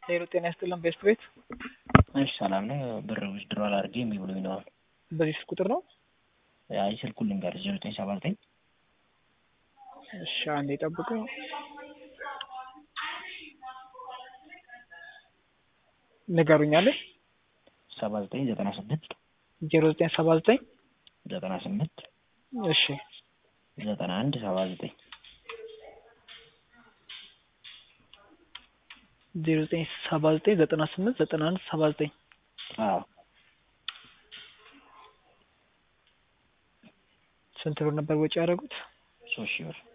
ሄሎ ጤና ይስጥልን ቤስት ቤት እሺ ሰላም ነው። ብር ዊዝድሮዋል አድርጌ እምቢ ብሎኝ ነው አሁን። በዚህ ስልክ ቁጥር ነው? አይ ስልኩን ልንገርህ ዜሮ ዘጠኝ ሰባ ዘጠኝ እሺ አንዴ ጠብቁ። ንገሩኛለሽ። ሰባ ዘጠኝ ዘጠና ስምንት ዜሮ ዘጠኝ ሰባ ዘጠኝ ዘጠና ስምንት እሺ ዘጠና አንድ ሰባ ዘጠኝ ዜሮ ዘጠኝ ሰባ ዘጠኝ ዘጠና ስምንት ዘጠና አንድ ሰባ ዘጠኝ አዎ ስንት ብር ነበር ወጪ ያደረጉት? ሶስት ሺህ ብር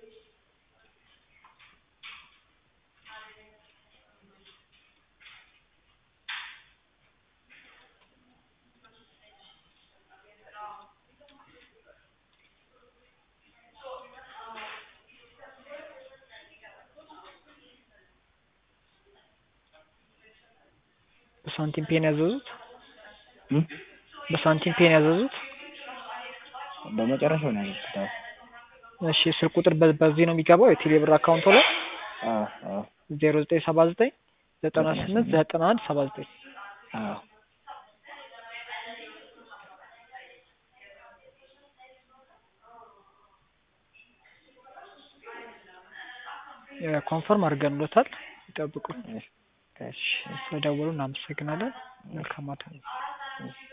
በሳንቲም ፔን ያዘዙት? እም? በሳንቲም ፔን ያዘዙት? በመጨረሻው ነው ያዘዝኩት። አዎ እሺ ስልክ ቁጥር በ- በዚህ ነው የሚገባው የቴሌ ብር አካውንቶ ላይ አዎ አዎ ዜሮ ዘጠኝ ሰባ ዘጠኝ ዘጠና ስምንት ዘጠና አንድ ሰባ ዘጠኝ አዎ ኮንፈርም አድርገንሎታል። ይጠብቁ። እሺ ስለደወሉ እናመሰግናለን። መልካም ማታ። እሺ